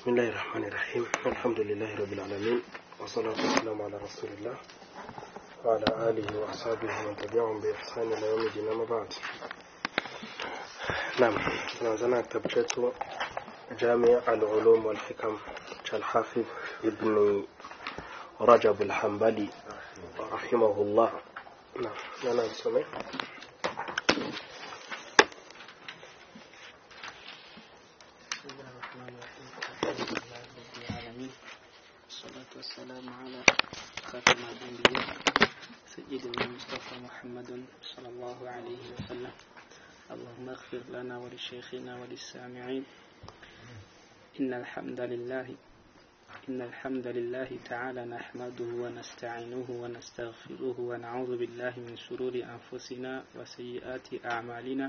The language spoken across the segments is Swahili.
بسم الله الرحمن الرحيم الحمد لله رب العالمين والصلاة والسلام على رسول الله وعلى آله وأصحابه ومن تبعهم بإحسان إلى يوم الدين أما بعد نعم نزلنا كتاب chetu جامع العلوم والحكم الحافظ ابن رجب الحنبلي رحمه الله نعم أنا نسمع بسم الله الرحمن الرحيم الحمد لله رب العالمين والصلاة والسلام على خاتم الأنبياء سيدنا المصطفى محمد صلى الله عليه وسلم اللهم اغفر لنا ولشيخنا وللسامعين إن الحمد لله إن الحمد لله تعالى نحمده ونستعينه ونستغفره ونعوذ بالله من شرور أنفسنا وسيئات أعمالنا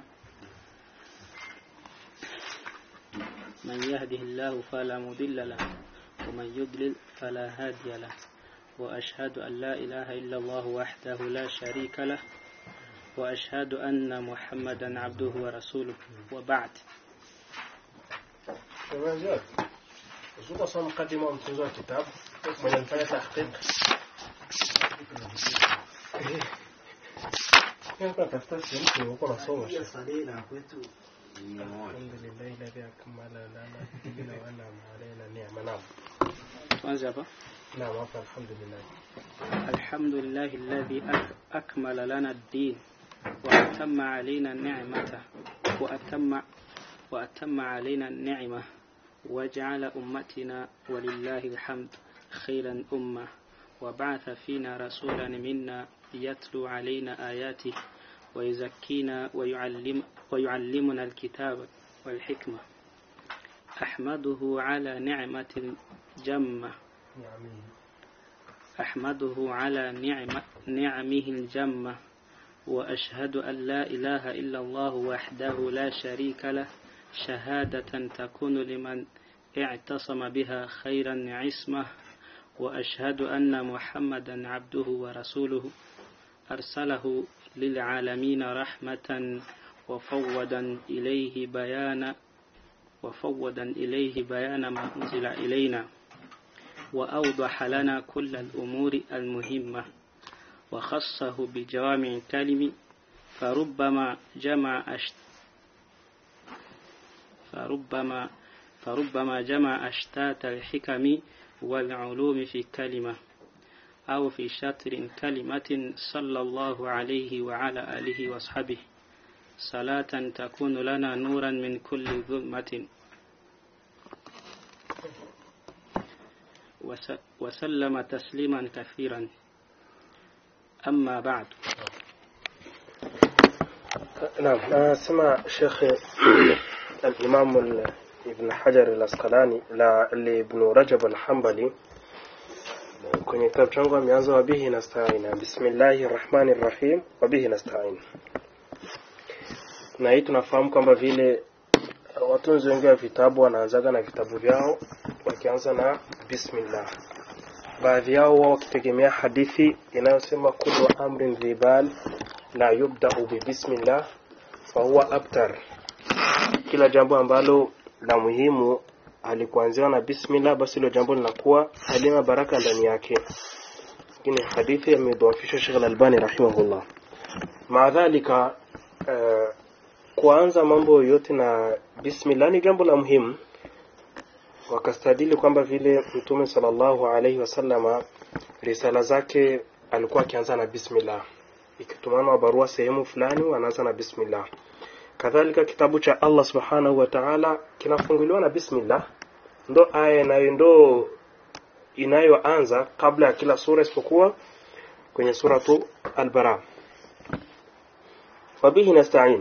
من يهده الله فلا مضل له ومن يضلل فلا هادي له وأشهد أن لا إله إلا الله وحده لا شريك له وأشهد أن محمدا عبده ورسوله وبعد تمام زياد شو قصة مقدمة ومتنزوع الكتاب من الفاية تحقيق يمكن تفتح يمكن يكون صوم الحمد لله الذي أكمل لنا الدين وأنعم علينا نعمة نعم tuanze hapa نعم عفوا الحمد لله الحمد لله الذي أك- أكمل لنا الدين وأتم علينا نعمته وأتم وأتم علينا النعمة وجعل أمتنا ولله الحمد خيرا أمة وبعث فينا رسولا منا يتلو علينا آياته ويزكينا ويعلم ويعلمنا الكتاب والحكمة أحمده على نعمة الجمة نعمين أحمده على نعم نعمه الجمة وأشهد أن لا إله إلا الله وحده لا شريك له شهادة تكون لمن اعتصم بها خيرا عصمة وأشهد أن محمدا عبده ورسوله أرسله للعالمين رحمة وفوضا إليه بيان وفوضا إليه بيان ما أنزل إلينا وأوضح لنا كل الأمور المهمة وخصه بجوامع الكلم فربما جمع أشت فربما فربما جمع أشتات الحكم والعلوم في كلمة أو في شطر كلمة صلى الله عليه وعلى آله وصحبه صلاة تكون لنا نورا من كل ظلمة وس- وسلم تسليما كثيرا أما بعد نعم أسمع شيخ الإمام ال- ابن حجر الأسقلاني لا لابن رجب الحنبلي kwenye kitabu changu ameanza wabihi nastain bismillahi rahmani rahim wabihi nastain na hii tunafahamu kwamba vile watunzi wengi wa vitabu wanaanzaga na vitabu vyao wakianza na bismillah baadhi yao wao wakitegemea hadithi inayosema kullu amrin dhibal la yubdau bibismillah fahuwa abtar kila jambo ambalo la muhimu halikuanziwa na bismillah basi hilo jambo linakuwa halina baraka ndani yake lakini hadithi amedhoofisha Sheikh Al-Albani rahimahullah maadhalika uh, kuanza mambo yote na bismillah ni jambo la muhimu wakastadili kwamba vile mtume sallallahu alaihi wasallama risala zake alikuwa akianza na bismillah ikitumana barua sehemu fulani anaanza na bismillah kadhalika kitabu cha Allah subhanahu wa ta'ala kinafunguliwa na bismillah ndo aya inayo ndo inayoanza kabla ya kila sura isipokuwa kwenye suratu al-bara wabihi nasta'in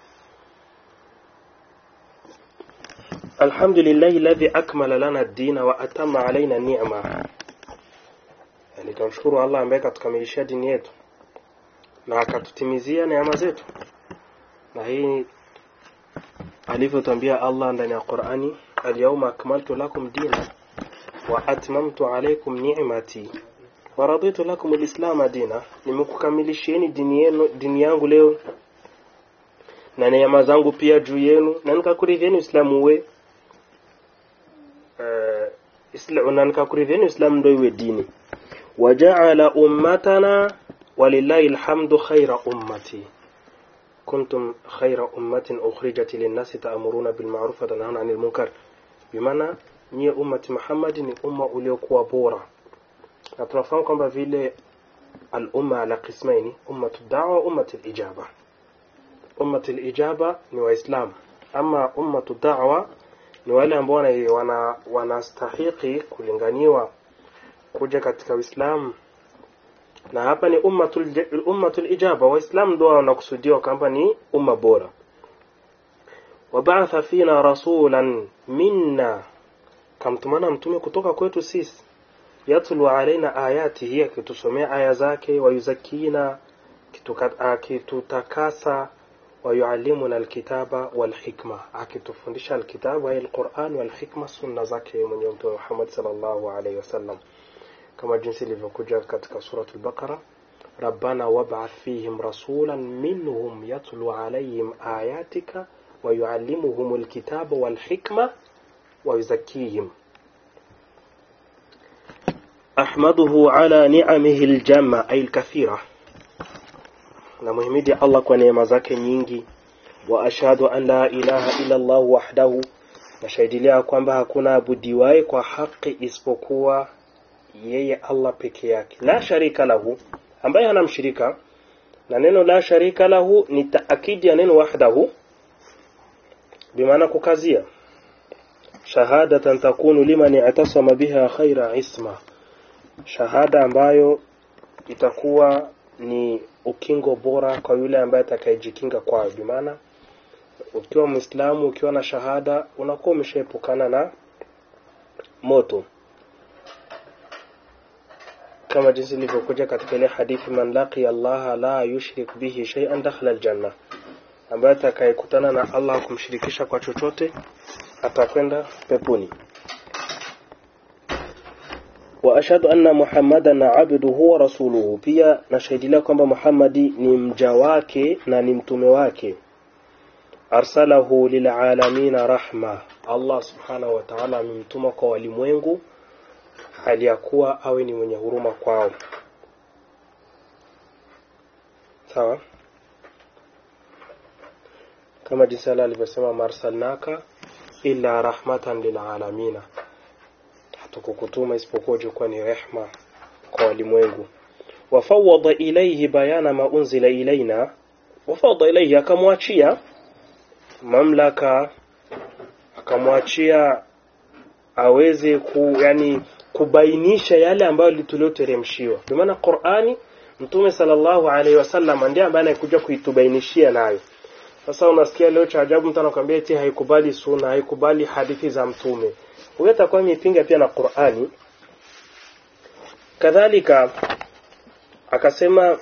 الحمد لله الذي أكمل لنا الدين وأتم علينا النعمة yani tunamshukuru Allah ambaye katukamilishia dini yetu na akatutimizia neema zetu na hii alivyotambia Allah ndani ya Qur'ani al-yawma akmaltu lakum dina wa atmamtu alaykum ni'mati wa raditu lakum al-islam dina nimekukamilishieni dini yenu dini yangu leo na neema zangu pia juu yenu na nikakuridhieni Uislamu uwe uh, islam na nikakuridhieni uislamu ndio iwe dini wajaala ummatana walillahi alhamdu khaira ummati kuntum khaira ummatin ukhrijat linnasi ta'muruna bil ma'ruf wa tanhauna 'anil munkar bimaana nyie ummati Muhammad ni umma uliokuwa bora na tunafahamu kwamba vile al-umma ala qismaini ummatu da'wa ummatu al-ijaba ummatu al-ijaba ni waislamu ama ummatu da'wa ni wale ambao wana- wana wanastahiki kulinganiwa kuja katika Uislamu na hapa ni ummatul j- ummatul ijaba waislamu ndio wanakusudiwa kwamba ni umma bora wabaatha fina rasulan minna kamtumana mtume kutoka kwetu sisi yatlu alaina ayatihi akitusomea aya zake wayuzakina kituka- akitutakasa wayuallimuna alkitaba walhikma akitufundisha alkitaba ay alquran walhikma sunna zake mwenyewe mtume Muhammad sallallahu alaihi wasallam kama jinsi ilivyokuja katika suratul baqara rabbana wab'ath fihim rasulan minhum yatlu alayhim ayatika ويعلمهم الكتاب والحكمة ويزكيهم أحمده على نعمه الجمة أي الكثيرة نمهمدي الله كونيما zake nyingi وأشهد أن لا إله إلا الله وحده nashahidilia kwamba hakuna abudiwaye kwa haki isipokuwa yeye Allah peke yake la sharika lahu ambaye hana mshirika na neno la sharika lahu ni taakidi ya neno wahdahu bimaana kukazia shahadatan takunu liman i'tasama biha khaira isma shahada ambayo itakuwa ni ukingo bora kwa yule ambaye atakayejikinga kwayo bimaana ukiwa muislamu ukiwa na shahada unakuwa umeshaepukana na moto kama jinsi ilivyokuja katika ile hadithi man laqiya allaha la yushrik bihi shay'an dakhala aljanna ambaye atakayekutana na Allah kumshirikisha kwa chochote atakwenda peponi wa ashhadu anna muhammadan abduhu wa rasuluhu pia nashahidilia kwamba Muhammadi ni mja wake na ni mtume wake arsalahu lilalamina rahma Allah subhanahu wa ta'ala amemtuma kwa walimwengu hali ya kuwa awe ni mwenye huruma kwao sawa kama jinsi Allah alivyosema marsalnaka illa rahmatan lilalamina hatukukutuma isipokuwa ujikuwa ni rehma kwa walimwengu wafawada ilayhi bayana ma unzila ilaina wafawada ilayhi akamwachia mamlaka akamwachia aweze ku yani kubainisha yale ambayo tulioteremshiwa kwa maana Qur'ani Mtume sallallahu alaihi wasallam ndiye ambaye anakuja kuitubainishia nayo sasa unasikia leo cha ajabu mtu anakuambia eti haikubali sunna haikubali hadithi za mtume huyo atakuwa amepinga pia na Qur'ani kadhalika akasema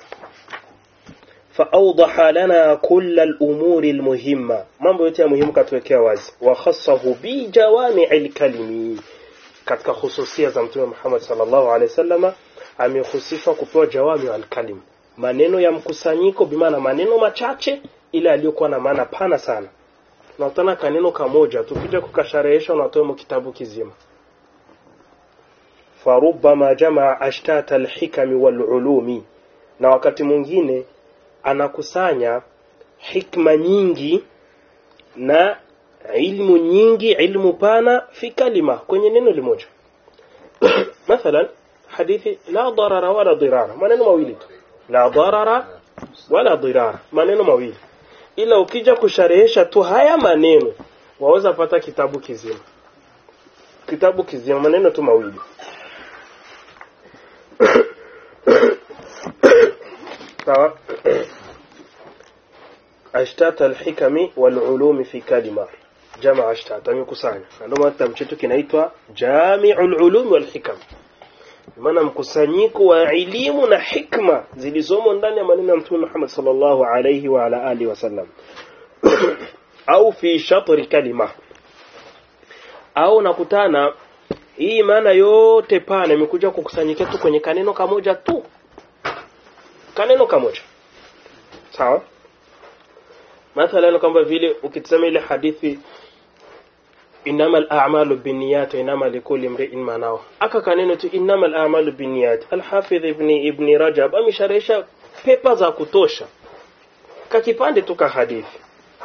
فأوضح لنا كل الأمور المهمة mambo yote ya muhimu katuwekea wazi wa khassahu bi jawami'il kalimi katika hususia za mtume Muhammad sallallahu alaihi wasallama amehusishwa kupewa jawami al-kalim maneno ya mkusanyiko bimaana maneno machache ile aliyokuwa na maana pana sana unakutana kaneno kamoja tukija kukasharehesha unatoa mu kitabu kizima farubama jamaa ashtata alhikami walulumi na wakati mwingine anakusanya hikma nyingi na ilmu nyingi ilmu pana fi kalima kwenye neno limoja mathalan hadithi la darara wala dirara maneno mawili tu la darara wala dirara maneno mawili ila ukija kusharehesha tu haya maneno waweza pata kitabu kizima kitabu kizima maneno tu mawili sawa ashtat alhikami walulumi fi kalima jamaa ashtat amekusanya ndio maana kitabu chetu kinaitwa jami'ul ulumi wal hikam maana mkusanyiko wa elimu na hikma zilizomo ndani ya maneno ya Mtume Muhammad sallallahu alayhi wa ala alihi wasallam au fi shatri kalima au nakutana hii maana yote pana imekuja kukusanyika tu kwenye kaneno kamoja tu kaneno kamoja sawa mathalan kwamba vile ukitazama ile hadithi innama al-a'malu binniyat wa innama likulli imri'in ma nawa aka kaneno tu innama al-a'malu binniyat al-hafidh ibn ibn rajab amesharesha pepa za kutosha kakipande tu ka hadithi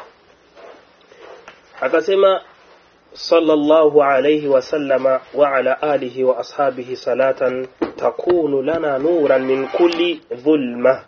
akasema sallallahu alayhi wa sallama wa ala alihi wa ashabihi salatan takunu lana nuran min kulli dhulma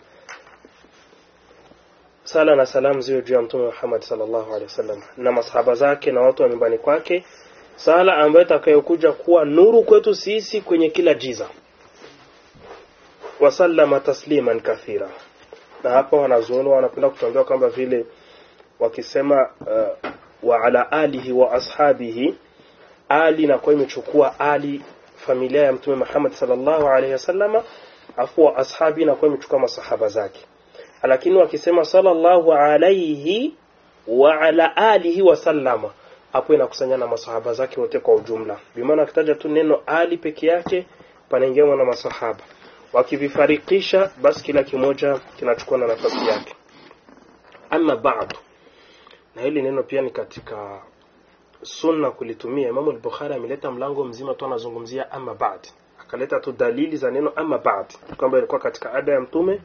sala na salam ziwe juu ya mtume Muhammad sallallahu alaihi wasallam na masahaba zake na watu wa nyumbani kwake sala ambayo itakayokuja kuwa nuru kwetu sisi kwenye kila jiza wasallama tasliman kathira na hapa wanazuoni wanapenda kutuambia kwamba vile wakisema uh, wa ala alihi wa ashabihi ali inakuwa imechukua ali familia ya mtume Muhammad sallallahu alaihi wasallama afu wa ashabi inakuwa imechukua masahaba zake lakini wakisema sallallahu alaihi wa ala alihi wa sallama hapo inakusanya na masahaba zake wote kwa ujumla bimaana akitaja tu neno ali peke yake panaingia na masahaba wakivifarikisha basi kila kimoja kinachukua na nafasi yake ama ba'du na hili neno pia ni katika sunna kulitumia Imam al-Bukhari ameleta mlango mzima tu anazungumzia ama ba'd akaleta tu dalili za neno ama ba'd kwamba ilikuwa katika ada ya mtume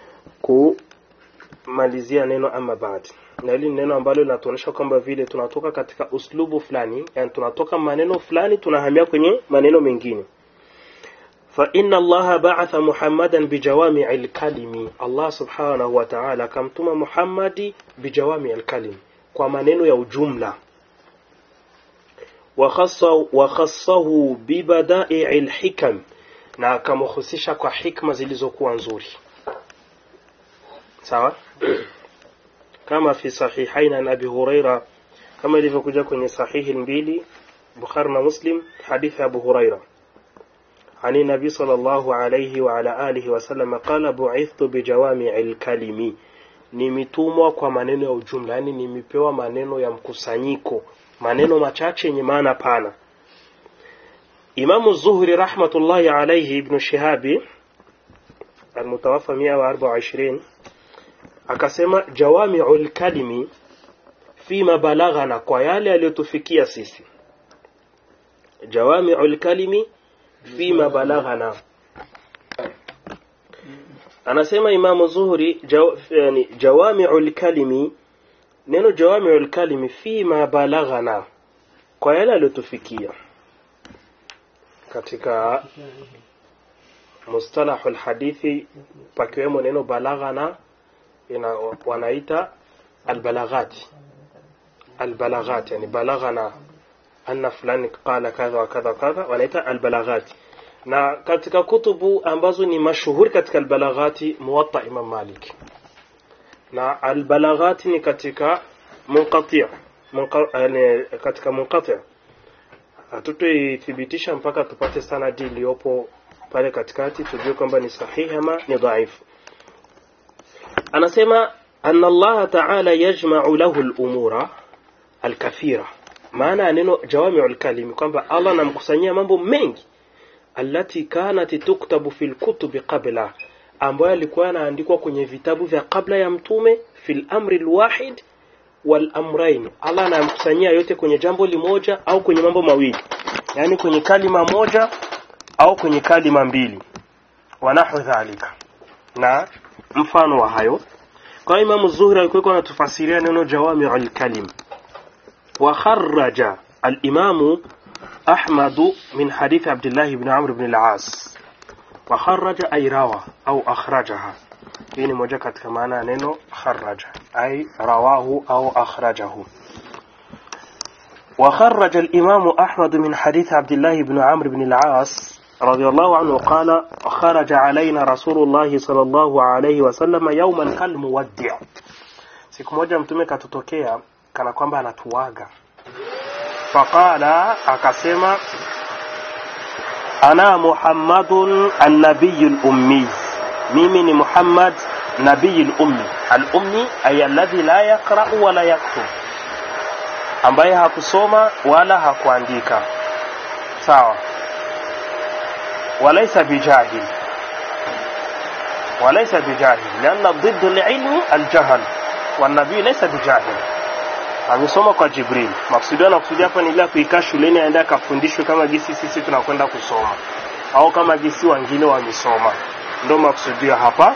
kumalizia neno ama ba'd na hili ni neno ambalo linatuonyesha kwamba vile tunatoka katika uslubu fulani yani tunatoka maneno fulani tunahamia kwenye maneno mengine فإن الله بعث محمدا بجوامع الكلم الله سبحانه وتعالى كمتم محمد بجوامع الكلم kwa maneno ya ujumla wakhassahu bibadai lhikam na akamhusisha kwa hikma zilizokuwa nzuri sawa kama fi sahihain an abi huraira kama ilivyokuja kwenye sahihi mbili bukhari na muslim hadithi abu huraira عن النبي صلى الله عليه وعلى آله وسلم قال بعثت بجوامع الكلم nimetumwa kwa maneno ya ujumla yani nimepewa maneno ya mkusanyiko maneno machache yenye maana pana Imamu Zuhri rahmatullahi alayhi ibn Shihabi almutawaffa 124 akasema jawami'ul kalimi fima balaghana kwa yale yaliyotufikia sisi jawami'ul kalimi fima balaghana anasema imamu zuhri jaw, yani, jawami'ul kalimi neno jawami'ul kalimi fima balaghana kwa yale aliyotufikia katika mustalahul hadithi pakiwemo neno balaghana ina wanaita albalaghati albalaghati yani balaghana anna fulani qala kadha wa kadha kadha wanaita albalaghati na katika kutubu ambazo ni mashuhuri katika albalaghati muwatta imam malik na albalaghati ni katika munqati munqa, yani katika munqati hatutoithibitisha mpaka tupate sanadi iliyopo pale katikati tujue kwamba ni sahihi ama ni dhaifu anasema anna allaha taala yajmau lahu lumura alkathira maana ya neno jawamiu lkalimi kwamba allah anamkusanyia mambo mengi allati kanat tuktabu fi lkutubi qabla ambayo alikuwa yanaandikwa kwenye vitabu vya kabla ya mtume fi lamri lwahid walamrain allah anamkusanyia yote kwenye jambo limoja au kwenye mambo mawili yaani kwenye kalima moja au kwenye kalima mbili wanahu dhalika na mfano wa hayo kwa imamu zuhri alikuwa anatufasiria neno jawamiu lkalim وخرج الإمام أحمد من حديث عبد الله بن عمرو بن العاص وخرج أي روى أو أخرجها يعني موجة كما نينو خرج أي رواه أو أخرجه وخرج الإمام أحمد من حديث عبد الله بن عمرو بن العاص رضي الله عنه قال خرج علينا رسول الله صلى الله عليه وسلم يوما كالمودع siku moja mtume katutokea kana kwamba anatuaga faqala akasema ana muhammadun annabiyu lummi mimi ni muhammad nabiyu lummi alummi ay alladhi la yaqrau wala yaktub ambaye hakusoma wala hakuandika sawa walaysa bijahil walaysa bijahil lianna ضد العلم الجهل والنبي ليس بجاهل amesoma kwa Jibril. Maksudio anakusudia hapa ni ile kuikaa shuleni aende akafundishwe kama gisi sisi tunakwenda kusoma au kama gisi wengine wamesoma, ndio maksudio hapa.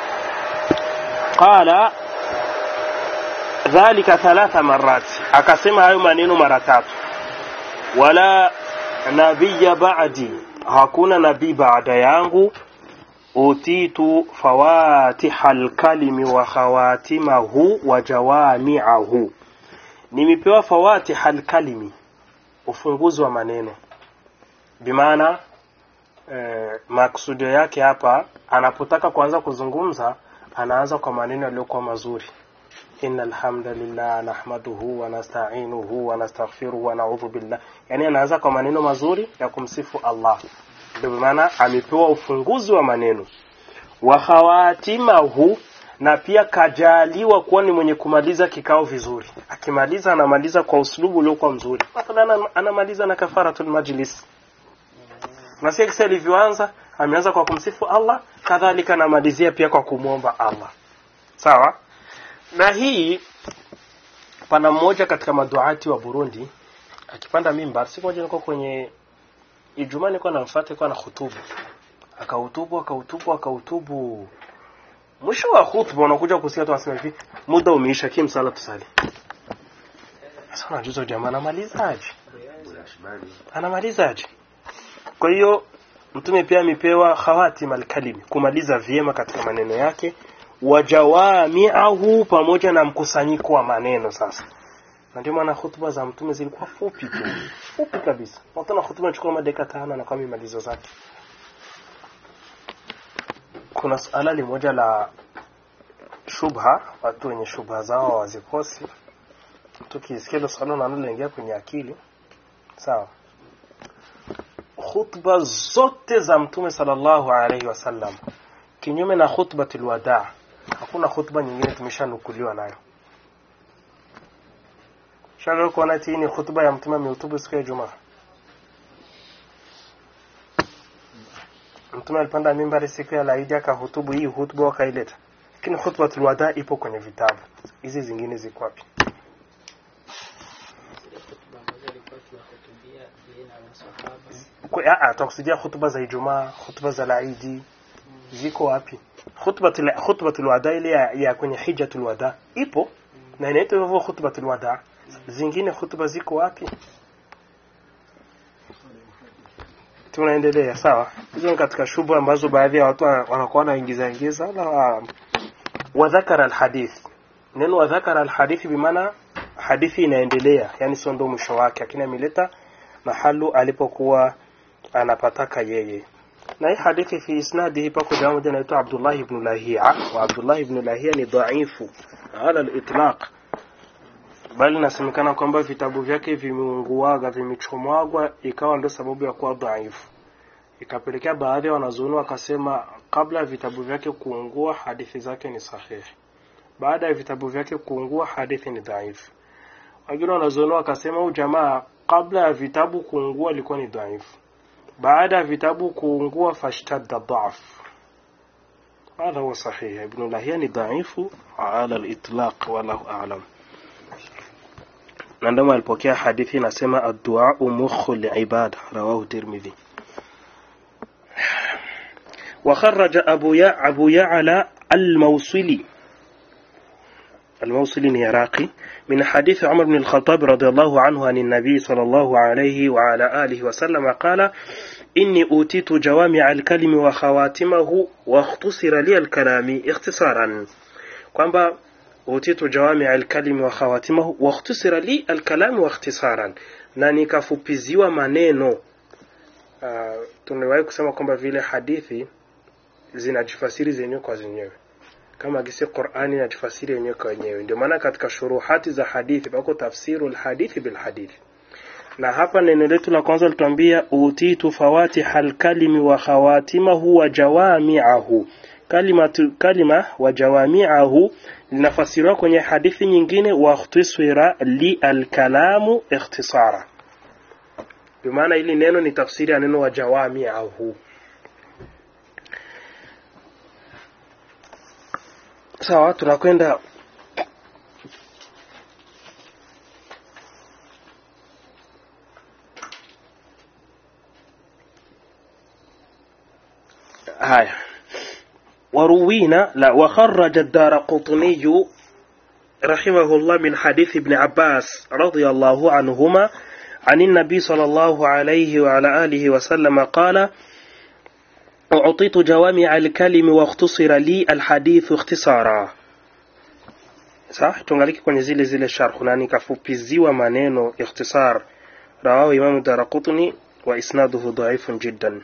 Qala dhalika thalatha marati, akasema hayo maneno mara tatu. Wala nabiya ba'di, hakuna nabii baada yangu. Utitu fawatiha alkalimi wa khawatimahu wa jawami'ahu, nimepewa fawatiha alkalimi, ufunguzi wa maneno. Bimaana eh, maksudio yake hapa, anapotaka kuanza kuzungumza anaanza kwa maneno yaliyokuwa mazuri inna alhamdulillah nahmaduhu wa nasta'inuhu wa nastaghfiruhu wa na'udhu billah, yani anaanza kwa maneno mazuri ya kumsifu Allah. Ndio maana amepewa ufunguzi wa maneno wa khawatimahu, na pia kajaliwa kuwa ni mwenye kumaliza kikao vizuri. Akimaliza anamaliza kwa uslubu uliokuwa mzuri, mathalan anamaliza na kafaratul majlis. Nasikia kisa ilivyoanza, ameanza kwa kumsifu Allah, kadhalika anamalizia pia kwa kumwomba Allah. Sawa? na hii pana mmoja katika maduati wa Burundi akipanda mimbar, siku moja nilikuwa kwenye Ijumaa, nilikuwa namfuata, alikuwa na hutubu, akahutubu akahutubu akahutubu. Mwisho wa hutuba unakuja kusikia tu anasema hivi, muda umeisha, kim sala tusali. Sasa unajuza jamaa anamalizaje? Anamalizaje? Kwa hiyo mtume pia amepewa khawatim alkalimi, kumaliza vyema katika maneno yake wajawamiahu pamoja na mkusanyiko wa maneno sasa na ndio maana hutuba za mtume zilikuwa fupi tu fupi kabisa wakati hutuba inachukua madakika tano na kwa mimalizo zake kuna suala limoja la shubha watu wenye shubha zao wazikosi tukisikia hilo swala nalo linaingia kwenye akili sawa khutba zote za mtume sallallahu alaihi wasallam kinyume na khutbatul wadaa hakuna khutba nyingine tumeshanukuliwa nayo shalo kuona ati hii ni khutba ya mtume amehutubu siku ya Ijumaa mtume alipanda mimbari siku ya laidi akahutubu hii hutuba wakaileta lakini khutbatul wadaa ipo kwenye vitabu hizi zingine ziko wapi tutakusudia hutuba za Ijumaa hutuba za laidi ziko wapi khutbatul khutbatul wada ile ya, ya kwenye hijjatul wada ipo na inaitwa hivyo khutbatul wada zingine hutuba ziko wapi tunaendelea sawa hizo ni katika shubu ambazo baadhi ya watu wanakuwa wanaingiza ingiza la wa dhakara alhadith neno wa dhakara alhadith bimaana hadithi inaendelea yani sio ndo mwisho wake lakini ameleta mahalu alipokuwa anapataka yeye na hii hadithi fi isnadihi pako jamaa moja anaitwa Abdullah ibn Lahia wa Abdullah ibn Lahia ni dhaifu ala al-itlaq bali nasemekana kwamba vitabu vyake vimeunguaga vimechomwagwa ikawa ndio sababu ya kuwa dhaifu ikapelekea baadhi ya wanazuoni wakasema kabla ya vitabu vyake kuungua hadithi zake ni sahihi baada ya vitabu vyake kuungua hadithi ni dhaifu wengine wanazuoni wakasema huyu jamaa kabla ya vitabu kuungua ilikuwa ni dhaifu baada ya vitabu kuungua fashtadda dhaf هذا هو صحيح ابن لهيان ضعيف على الإطلاق والله أعلم عندما alipokea hadithi inasema الدعاء مخ العبادة رواه الترمذي وخرج أبو يع أبو يعلى الموصلي الموصلي العراقي من حديث عمر بن الخطاب رضي الله عنه عن النبي صلى الله عليه وعلى آله وسلم قال إني أوتيت جوامع الكلم وخواتمه واختصر لي الكلام اختصارا kwamba utitu jawami alkalimi wa khawatimahu wakhtusira li alkalamu wakhtisaran na nikafupiziwa maneno uh, tumewahi kusema kwamba vile hadithi zinajifasiri zenyewe kwa zenyewe kama gisi Qur'ani inajifasiri yenyewe kwa wenyewe. Ndio maana katika shuruhati za hadithi pako tafsiru alhadithi bilhadithi. Na hapa neno letu la kwanza lituambia utitu fawatiha alkalimi wa khawatimahu wa jawami'ahu. Kalima tu, kalima wa jawami'ahu linafasiriwa kwenye hadithi nyingine wa ikhtisara li alkalamu ikhtisara. Kwa maana hili neno ni tafsiri ya neno wa jawami'ahu. sawa tunakwenda هاي وروينا لا وخرج الدار قطني رحمه الله من حديث ابن عباس رضي الله عنهما عن النبي صلى الله عليه وعلى آله وسلم قال أعطيت جوامع الكلم واختصر لي الحديث اختصارا صح tungaliki kwenye zile zile sharh na nikafupiziwa maneno ikhtisar rawahu imam daraqutni wa isnaduhu dhaifun jiddan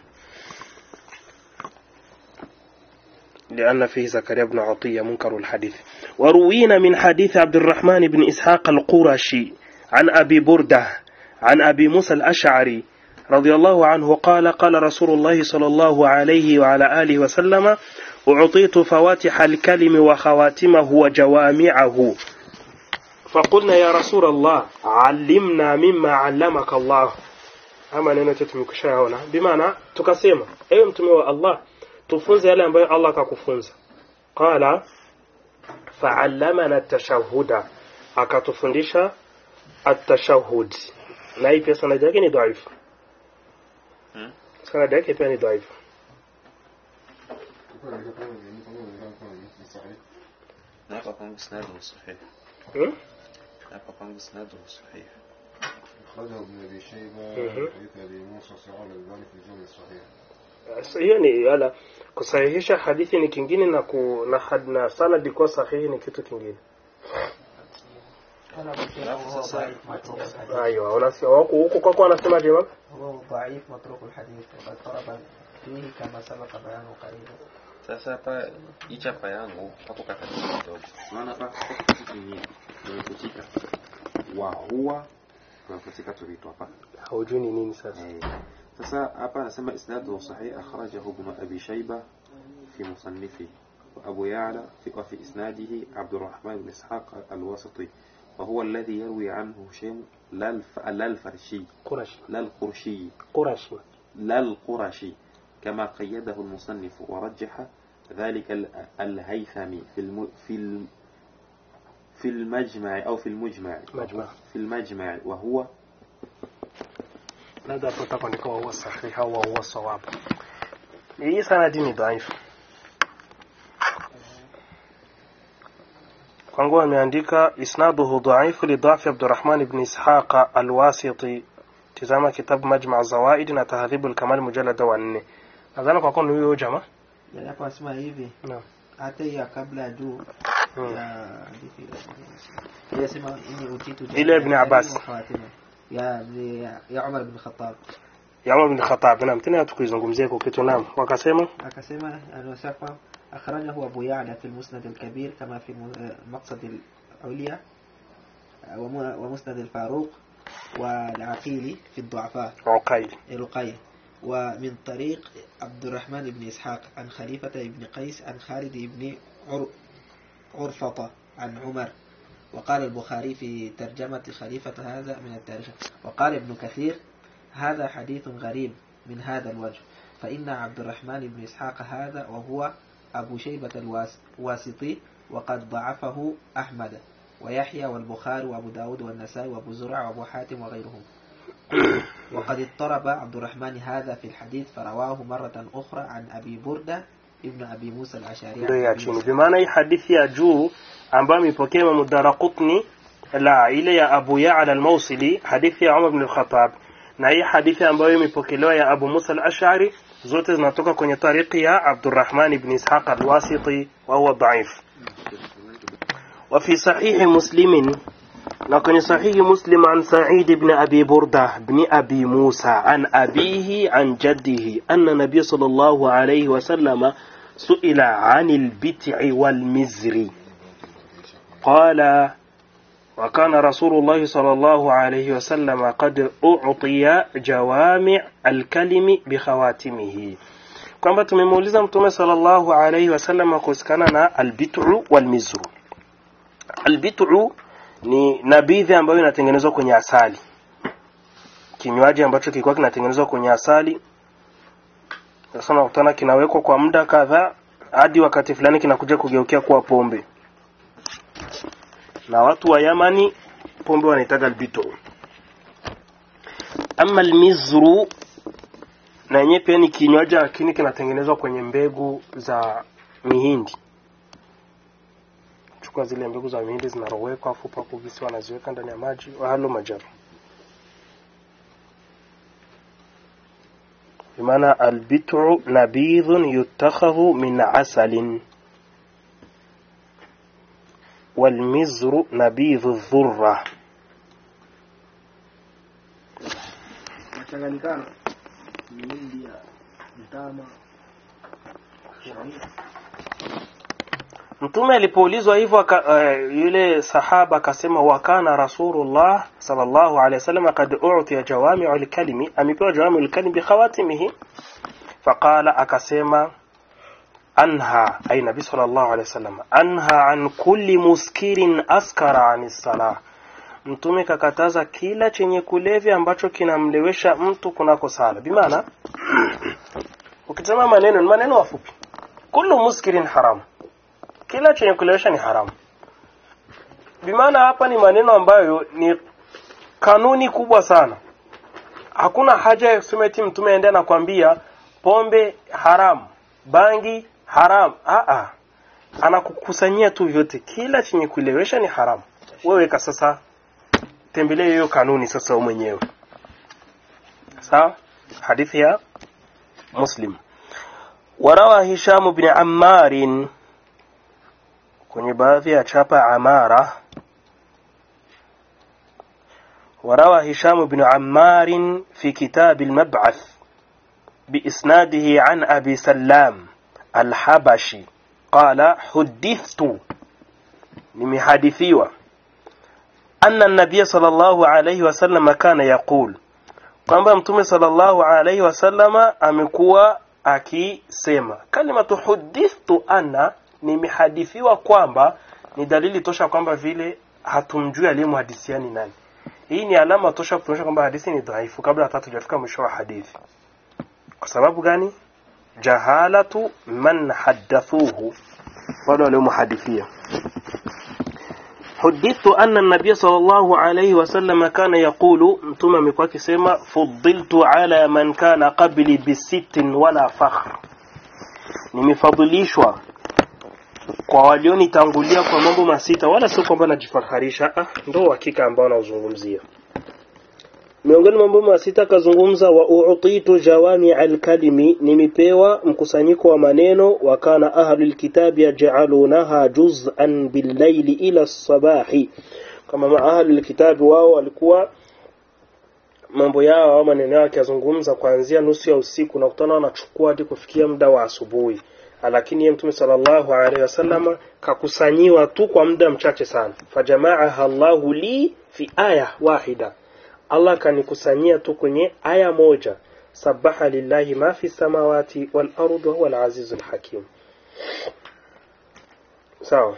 لأن فيه زكريا بن عطية منكر الحديث وروينا من حديث عبد الرحمن بن إسحاق القرشي عن أبي بردة عن أبي موسى الأشعري رضي الله عنه قال قال رسول الله صلى الله عليه وعلى آله وسلم أعطيت فواتح الكلم وخواتمه وجوامعه فقلنا يا رسول الله علمنا مما علمك الله ama neno chetu tumekwishaona bimaana tukasema ewe mtume wa allah tufunze yale ambayo allah akakufunza qala faallamana tashahuda akatufundisha atashahud na hii pia sanadi yake ni dhaifu Hmm? sanadi yake pia ni dhaifu hapa kwangu isnaduhu sahih hmm? hapa kwangu isnaduhu sahih أخرجه ابن أبي شيبة مهم. حديث أبي موسى صغار الألباني في الجامع الصحيح Sasa hiyo ni yala kusahihisha hadithi ni kingine na ku, na, had- na sanadi kuwa sahihi ni kitu kingine alafu sasa aiyo unasikia wako huko kwako wanasema je baba هو ضعيف متروك الحديث وقد طلب فيه كما سبق بيانه قريبا sasa hapa hii chapa yangu hapo katikati kidogo unaona hapa hapo kitu kingine nimefutika wa huwa tumefutika tulitu hapa haujui ni nini sasa Eh, sasa hapa anasema isnaduhu sahih akhrajahu ibn abi shayba fi musannifi وأبو يعلى في وفي إسناده عبد الرحمن بن إسحاق الواسطي وهو الذي يروي عنه هشام لا الف- لا الفرشي qurashi لا القرشي qurashi لا القرشي كما قيده المصنف ورجح ذلك ال- الهيثمي في الم في الم في المجمع أو في المجمع مجمع. في المجمع وهو labda hapo utakuandika wa huwa sahihi au wa huwa sawab hii sanadi ni dhaifu kwangu ameandika isnaduhu dhaifu lidhafi abdurahman ibn ishaqa alwasiti tizama kitabu majma zawaid na tahdhibu lkamal mujalada wa nne nadhani kwa kuwa ni huyo jamaa yani hapo anasema hivi Naam. hata hii ya kabla ya juu Hmm. ya hadithi ile yasema ini utitu Ile Ibn Abbas. khawatima ya ya- ya Umar bin Khattab ya Umar bin Khattab naam tena tukizungumzia kwa kitu naam wakasema akasema anasema akhrajahu Abu Ya'la fi al-Musnad al-Kabir kama fi mu- eh, Maqsad al-Ulya wa mu- wa Musnad al-Faruq والعقيلي في الضعفاء uqail القيم ومن طريق عبد الرحمن بن إسحاق عن خليفة بن قيس عن خالد بن عر... عرفطة عن عمر وقال البخاري في ترجمة خليفة هذا من التاريخ وقال ابن كثير هذا حديث غريب من هذا الوجه فإن عبد الرحمن بن إسحاق هذا وهو أبو شيبة الواسطي وقد ضعفه أحمد ويحيى والبخاري وأبو داود والنسائي وأبو زرع وأبو حاتم وغيرهم وقد اضطرب عبد الرحمن هذا في الحديث فرواه مرة أخرى عن أبي بردة ابن أبي موسى الأشعري ndio عن ya أبي chini موسى. bimaana hii hadithi ya juu ambayo imepokea Imam Daraqutni la ile ya Abu Ya'la al-Mawsili hadithi ya Umar ibn al-Khattab na hii hadithi ambayo imepokelewa ya Abu Musa al-Ash'ari zote zinatoka kwenye tariki ya Abdurrahman ibn Ishaq al-Wasiti wa huwa dhaif وفي صحيح مسلم لكن صحيح مسلم عن سعيد بن أبي بردة بن أبي موسى عن أبيه عن جده أن النبي صلى الله عليه وسلم سئل عن البتع والمزر قال وكان رسول الله صلى الله عليه وسلم قد أعطي جوامع الكلم بخواتمه kwamba tumemuuliza mtume sallallahu alaihi wasallam kuhusikana na albit'u walmizru albit'u ni nabidhi ambayo inatengenezwa kwenye asali kinywaji ambacho kilikuwa kinatengenezwa kwenye asali sasa unakutana kinawekwa kwa muda kadhaa hadi wakati fulani kinakuja kugeukia kuwa pombe na watu wa Yamani pombe wanaitaga albit'u ama almizru na yenyewe pia ni kinywaji lakini kinatengenezwa kwenye mbegu za mihindi chukua zile mbegu za mihindi zinarowekwa afu papo visi wanaziweka ndani ya maji wahalo majaru bimaana albitu nabidhun yutakhadhu min asalin والمزر نبيذ الذرة Machanganyikano mihindi ya mtama Mtume alipoulizwa hivyo aka- uh, yule sahaba akasema wakana Rasulullah sallallahu alaihi wasallam kad u'tiya jawami'u al-kalimi, amepewa jawami'u al-kalimi bi khawatimihi. Faqala, akasema anha ay nabi sallallahu alaihi wasallam anha an kulli muskirin askara anis salah. Mtume kakataza kila chenye kulevya ambacho kinamlewesha mtu kunako sala. Bimaana ukitazama maneno ni maneno mafupi. Kullu muskirin haram kila chenye kulewesha ni haramu. Bimaana hapa ni maneno ambayo ni kanuni kubwa sana. Hakuna haja ya kusema eti mtume aende anakwambia pombe haramu, bangi haramu. Ah anakukusanyia tu vyote, kila chenye kulewesha ni haramu. Wewe ka sasa tembelee hiyo kanuni sasa wewe mwenyewe. Sawa? Hadithi ya Muslim. Warawa Hisham bin Ammarin kwenye baadhi ya chapa Amara وروى هشام بن عمار في كتاب المبعث بإسناده عن أبي سلام الحبشي قال حدثت لمحادثيوة أن النبي صلى الله عليه وسلم كان يقول kwamba mtume sallallahu alaihi wasallama amekuwa akisema kalimatu hudithtu anna nimehadithiwa kwamba ni dalili tosha kwamba vile hatumjui aliyemhadithia ni nani hii ni alama tosha kutuonyesha kwamba hadithi ni dhaifu kabla hata tujafika mwisho wa hadithi kwa sababu gani jahalatu man haddathuhu wale waliomhadithia حدثت أن النبي صلى الله عليه وسلم كان يقول متوما amekuwa akisema fuddiltu ala man kana qabli bisittin wala fakhr nimefadhilishwa kwa walionitangulia kwa mambo masita wala sio kwamba najifaharisha ah ndo hakika ambao nauzungumzia miongoni mwa mambo masita akazungumza wa uutitu jawami alkalimi nimepewa mkusanyiko wa maneno wa kana ahlul kitabi yaj'alunaha juz'an billayli ila sabahi kama ma ahlul kitabi wao walikuwa mambo yao au maneno yao akizungumza kuanzia nusu ya usiku na kutana wanachukua hadi kufikia muda wa asubuhi lakini yeye mtume sallallahu alaihi wasallam kakusanyiwa tu kwa muda mchache sana fajamaaha Allahu li fi aya wahida Allah kanikusanyia tu kwenye aya moja sabaha lillahi ma fi samawati wal ardi wa huwa al azizul hakim sawa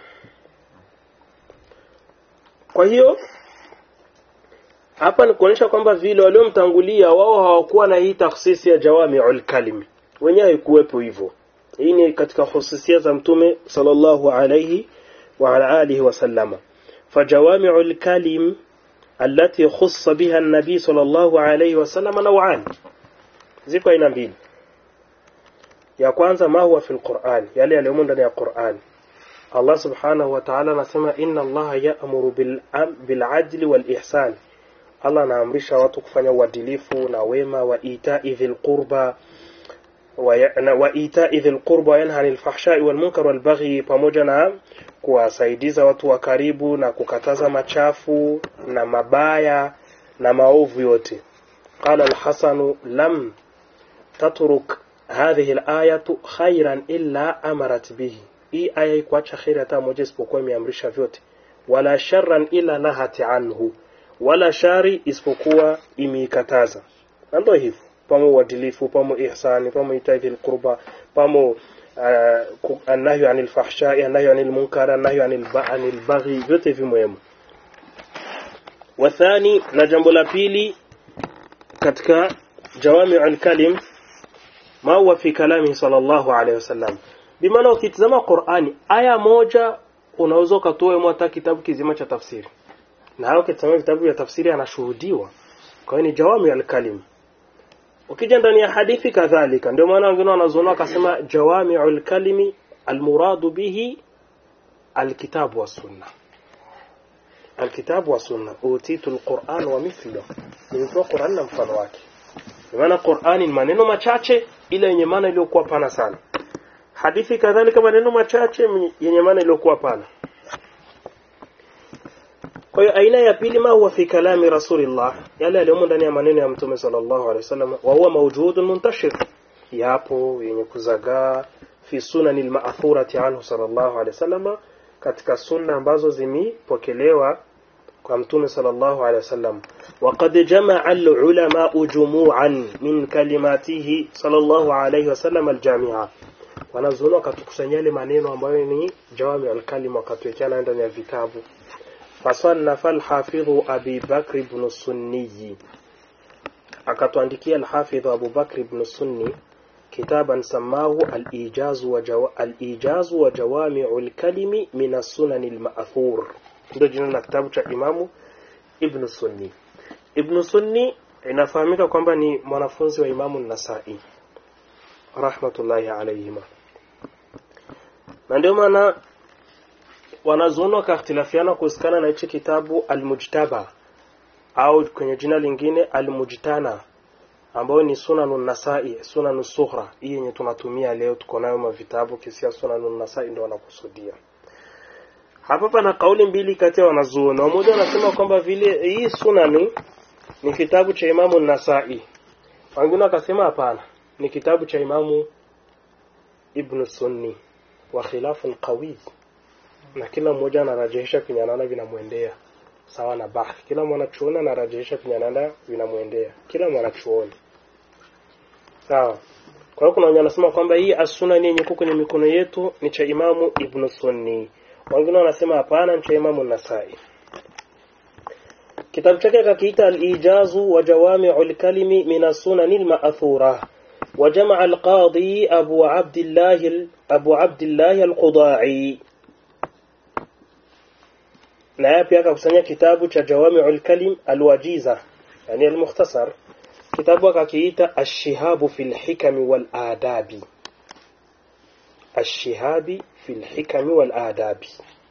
kwa hiyo hapa ni kuonyesha kwamba vile waliomtangulia wao hawakuwa na hii takhsisi ya jawami'ul kalimi wenyewe haikuwepo hivyo hii ni katika hususia za mtume sallallahu alayhi wa ala alihi wasallama fajawami'ul kalim التي خص بها النبي صلى الله عليه وسلم نوعان ziko aina mbili ya kwanza ma huwa fil Qur'an yale yaliyomo ndani ya Qur'an Allah subhanahu wa ta'ala anasema inna Allah ya'muru bil bil adli wal ihsan Allah anaamrisha watu kufanya uadilifu na wema wa ita'i dhil qurba wa ita'i dhil qurba wa yanha 'anil fahsha'i wal munkar wal baghi pamoja na kuwasaidiza watu wa karibu na kukataza machafu na mabaya na maovu yote qala al-hasan lam tatruk hadhihi al-ayatu khairan illa amarat bihi hii aya ikuacha khairi hata moja isipokuwa imeamrisha vyote wala sharran illa nahati anhu wala shari isipokuwa imeikataza na ndio hivyo pamo uadilifu pamo ihsani pamo itaidhi al-qurba pamo النهي عن الفحشاء النهي عن المنكر النهي عن عن البغي vyote hivi muhimu wathani na jambo la pili katika jawami al-kalim ma huwa fi kalami sallallahu alayhi wasallam bimaana ukitazama Qur'ani aya moja unaweza ukatoa hata kitabu kizima cha tafsiri na hao ukitazama vitabu vya tafsiri anashuhudiwa kwa hiyo ni jawami al-kalim ukija ndani ya hadithi kadhalika ndio maana wengine wanazoona wakasema jawami'ul kalimi almuradu bihi alkitabu wa sunna alkitabu wa sunna utitu alquran wa mithluhu nilipewa Qur'an na mfano wake kwa maana Qur'ani ni maneno machache ila yenye maana iliyokuwa pana sana hadithi kadhalika maneno machache yenye maana iliyokuwa pana kwa hiyo aina ya pili ma huwa fi kalami rasulillah yale yaliyomo ndani ya maneno ya mtume sallallahu alaihi wasallam wa huwa mawjudun muntashir yapo yenye kuzagaa fi sunani al-ma'thurati anhu sallallahu alaihi wasallam katika sunna ambazo zimepokelewa kwa mtume sallallahu alaihi wasallam وقد جمع العلماء جموعا من كلماته صلى الله عليه وسلم الجامعة wanazuoni wakatukusanyia yale maneno ambayo ni jawami alkalim wakatuwekana ndani ya vitabu fasannafa alhafidhu abi bakr ibn sunniyi akatuandikia alhafidhu abu bakr ibn sunni kitaban samahu alijazu wa jawa, alijazu wa jawami'u alkalimi min as-sunan al-ma'thur ndio jina la kitabu cha imamu ibn sunni ibn sunni inafahamika kwamba ni mwanafunzi wa imamu nasai rahmatullahi alayhima na ndio maana wanazuoni wakakhtilafiana kuhusikana na hichi kitabu almujtaba au kwenye jina lingine almujtana ambayo ni sunanun nasai sunanun sughra hii yenye tunatumia leo tuko nayo mavitabu kisia sunanun nasai ndio wanakusudia hapa pana kauli mbili kati ya wanazuoni wamoja wanasema kwamba vile hii sunani ni kitabu cha imamu nasai wengine wakasema hapana ni kitabu cha imamu ibn sunni wa khilafun qawi na kila mmoja anarajesha kwenye anaona vinamwendea sawa na bahthi kila mwanachuoni anarajesha kwenye anaona vinamwendea kila mwanachuoni sawa kwa hiyo kuna wenye wanasema kwamba hii as-sunani yenye iko kwenye mikono yetu ni cha imamu ibn sunni wengine wanasema hapana ni cha imamu nasai kitabu chake akakiita al-ijazu wa jawami'ul kalimi min as-sunani al-ma'thura وجمع القاضي أبو عبد الله أبو عبد الله القضاعي na yeye pia akakusanya kitabu cha Jawami'ul Kalim Alwajiza yani almukhtasar kitabu akakiita Ash-Shihabu fil Hikami wal Adabi Ash-Shihabi fil Hikami wal Adabi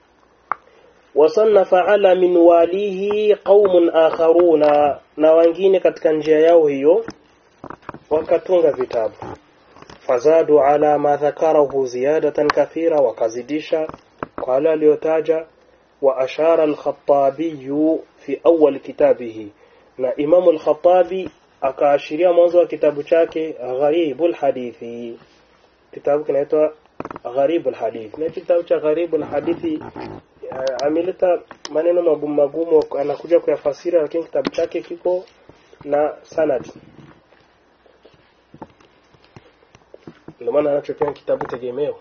وصنف على من walihi قوم آخرون na wengine katika njia yao hiyo wakatunga vitabu fazadu ala ma dhakarahu ziyadatan kathira wakazidisha kwa wale aliyotaja وأشار الخطابي في أول كتابه na Imamu al-Khattabi akaashiria mwanzo wa kitabu chake Gharibul Hadithi. Kitabu kinaitwa Gharibul Hadithi. Na kitabu cha Gharibul Hadithi ameleta maneno magumu magumu, anakuja kuyafasiri, lakini kitabu chake kiko na sanad. Ndio maana anachopewa kitabu tegemeo.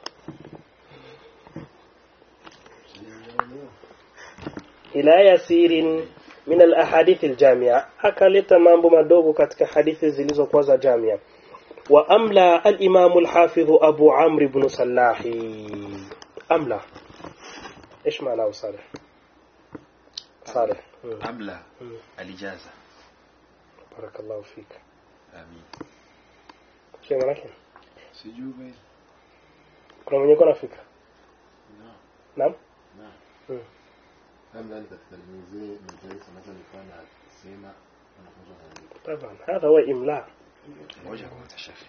ila yasirin min alahadith aljamia akaleta mambo madogo katika hadithi zilizokuwa za jamia wa amla alimamu alhafidh abu amr ibn salahi amla ايش معناه صالح صالح أملى الإجازة بارك الله فيك آمين شيء manake sijui basi kuna mwenye kuna fika Naam. naam Naam. Mm. labda ni katika mzee mzee anaweza nifanya sema wanafunzi wanaandika طبعا هذا هو املاء moja kwa moja shekhe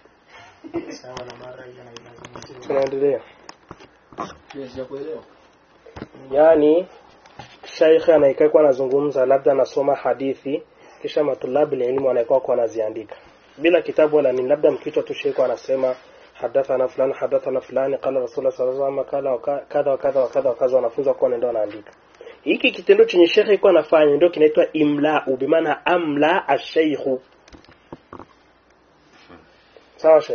tunaendelea sijakuelewa yani shaikh anaikakuwa anazungumza labda anasoma hadithi kisha matulabu ilmu anaikuwa kwa anaziandika bila kitabu wala ni labda mkichwa tu sheikh anasema hadathana fulani hadathana fulani qala rasulullah sallallahu alaihi wasallam kala wa kadha wa kadha wa kadha wa kadha wanafunza kwa ndio anaandika hiki kitendo chenye sheikh iko anafanya ndio kinaitwa imlau bimaana amla ash-shaykh sawa sheikh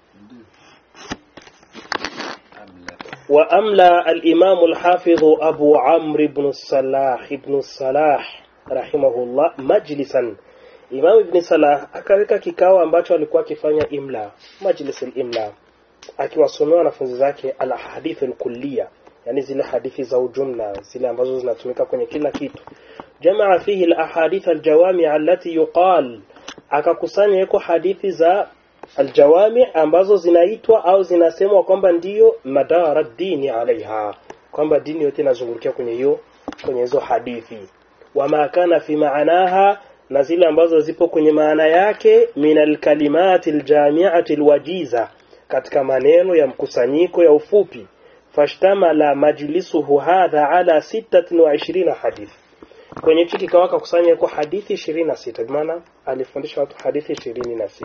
أملى وأملى الإمام الحافظ أبو عمرو بن الصلاح بن الصلاح رحمه الله مجلسا Imam Ibn Salah akaweka kikao ambacho alikuwa akifanya imla majlis al-imla akiwasomea wanafunzi zake al-ahadith al-kulliya yani zile hadithi za ujumla zile ambazo zinatumika kwenye kila kitu jamaa fihi al-ahadith al-jawami' allati yuqal akakusanya iko hadithi za aljawami ambazo zinaitwa au zinasemwa kwamba ndiyo madara dini alaiha kwamba dini yote inazungukia kwenye hiyo kwenye hizo hadithi wama kana fi maanaha na zile ambazo zipo kwenye maana yake min alkalimati aljamiati alwajiza katika maneno ya mkusanyiko ya ufupi fashtamala majlisuhu hadha ala 26 hadithi kwenye hichi kikao akakusanya kwa hadithi 26 kwa maana alifundisha watu hadithi 26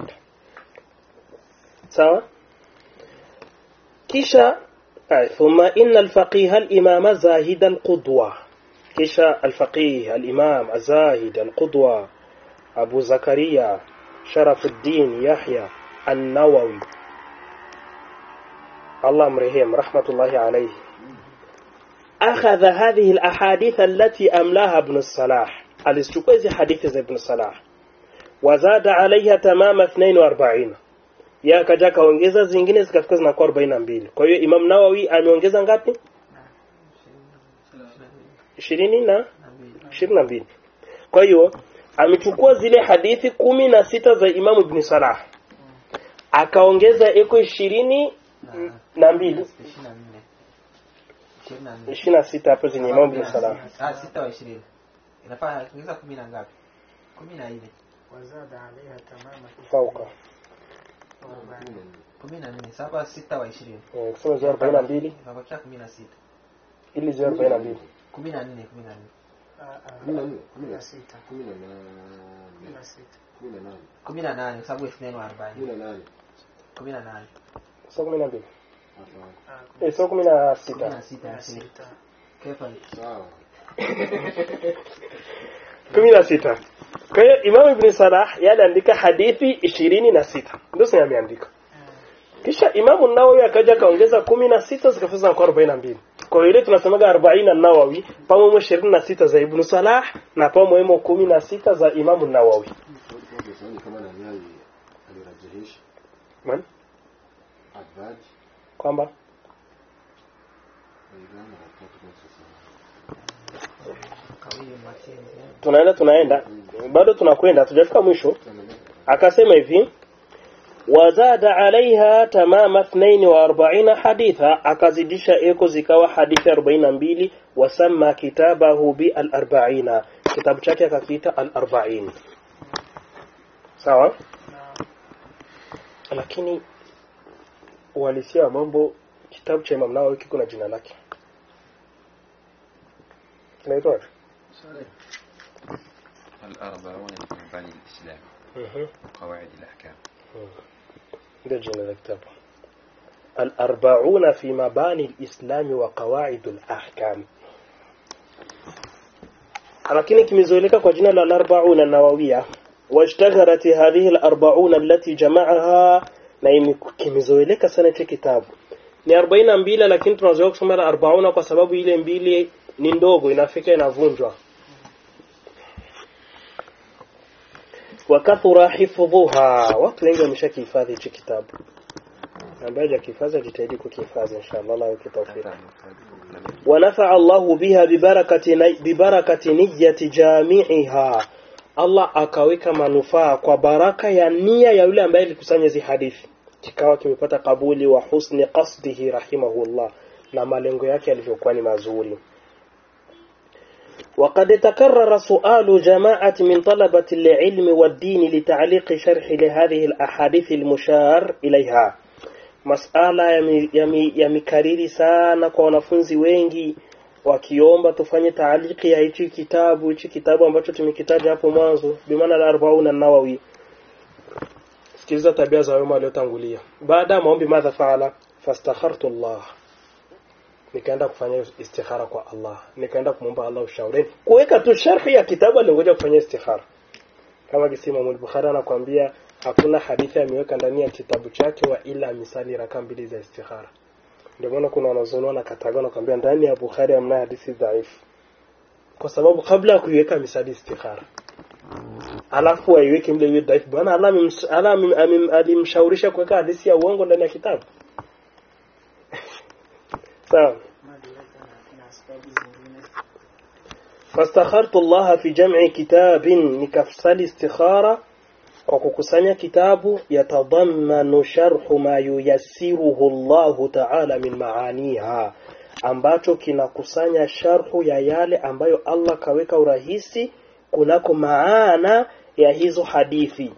sawa kisha ay, thumma inna alfaqih alimam zahid alqudwa kisha alfaqih alimam azahid alqudwa abu zakaria sharafuddin yahya an-nawawi الله مرهم رحمة الله عليه أخذ هذه الأحاديث التي أملاها ابن الصلاح الاستقوذ حديث ابن الصلاح وزاد عليها تمام 42 ya akaja akaongeza zingine zikafika zinakuwa 42 kwa hiyo Imam Nawawi ameongeza ngapi 20 na 22 kwa hiyo amechukua zile hadithi kumi na sita za Imam Ibn Salah akaongeza eko ishirini na mbili ishirini na nne ishirini na nne ishirini na sita hapo zenye Imam Ibn Salah Ah, sita wa ishirini inafaa kuongeza kumi na ngapi kumi na nne وزاد عليها تمام fauka kumi na nne saba sita wa ishirini Eh, kusema ziwa arobaini na mbili inabakia kumi na sita ili ziwa arobaini na mbili kumi na nne kumi na nne kumi na nne kumi na na sita kumi na kumi nane na sita kumi na nane kumi na nane kwa sababu ithnaini wa kumi arobaini na nane kumi na nane sio kumi na mbili hapana Ah, eh, sio kumi na kumi sita na sita kumi na ya sita sita kefa sawa kumi na sita kwa hiyo Imam Ibn Salah yeye aliandika hadithi ishirini na sita ndio sasa ameandika kisha Imamu Nawawi akaja akaongeza kumi na sita zikafika zinakuwa arobaini na mbili kwa hiyo ile tunasemaga arobaini Nawawi pamoja ishirini na sita za Ibn Salah na pamoja kumi na sita za Imamu Nawawi Swali kama nani ali- alirajihisha Man? Advaj kwamba Aidana watatu kwa sasa. kawiyo matenzi tunaenda tunaenda bado tunakwenda hatujafika mwisho akasema hivi wazada alaiha tamama 42 haditha akazidisha eko zikawa hadithi 42 wasama kitabahu bi al-arba'ina kitabu chake akakiita al-arba'in sawa lakini uhalisia wa mambo kitabu cha Imam Nawawi kiko na jina lake kinaitwa الأربعون من مباني الإسلام mhm وقواعد الأحكام ndio jina la kitabu الأربعون في مباني الإسلام وقواعد الأحكام lakini kimezoeleka kwa jina la al-arba'una nawawia washtaharat hadhihi al-arba'una allati jama'aha na ime- kimezoeleka sana hicho kitabu ni 42 lakini tunazoea kusoma al-arba'una kwa sababu ile mbili ni ndogo inafika inavunjwa wakathura hifdhuha watu wengi wameshakihifadhi hichi kitabu ambaye hajakihifadhi ajitahidi kukihifadhi inshallah Allah yake tawfik ونفع الله بها ببركة ني ببركة نية جامعها Allah akaweka manufaa kwa baraka ya nia ya yule ambaye alikusanya hizi hadithi kikawa kimepata kabuli wa husni qasdihi rahimahullah na malengo yake yalivyokuwa ni mazuri وقد تكرر سؤال جماعة من طلبة العلم والدين لتعليق شرح لهذه الأحاديث المشار إليها masala yami- yami- yamekariri sana kwa wanafunzi wengi wakiomba tufanye taaliki ya hichi kitabu hichi kitabu ambacho tumekitaja hapo mwanzo bimaana la arbauna nawawi sikiliza tabia za wema waliotangulia baada ya maombi madha faala fastakhartu Allah nikaenda kufanya istikhara kwa Allah nikaenda kumwomba Allah ushauri kuweka tu sharhi ya kitabu alingoja kufanya istikhara kama kisi Imam al-Bukhari anakuambia hakuna hadithi ameweka ndani ya kitabu chake wa ila misali raka mbili za istikhara ndio maana kuna wanazuoni wanakataga na kuambia ndani ya Bukhari hamna hadithi dhaifu kwa sababu kabla ya kuiweka misali istikhara alafu aiweke mle iwe dhaifu bwana Allah amemsh- Allah amem- amem- alimshaurisha kuweka hadithi ya uongo ndani ya kitabu sawa madiraka na, na sababu zingine فاستخرت الله في جمع كتاب نكفصل استخارة kwa kukusanya kitabu yatadhammanu sharhu ma yuyassiruhu Allahu ta'ala min maaniha ambacho kinakusanya sharhu ya yale ambayo Allah kaweka urahisi kunako maana ya hizo hadithi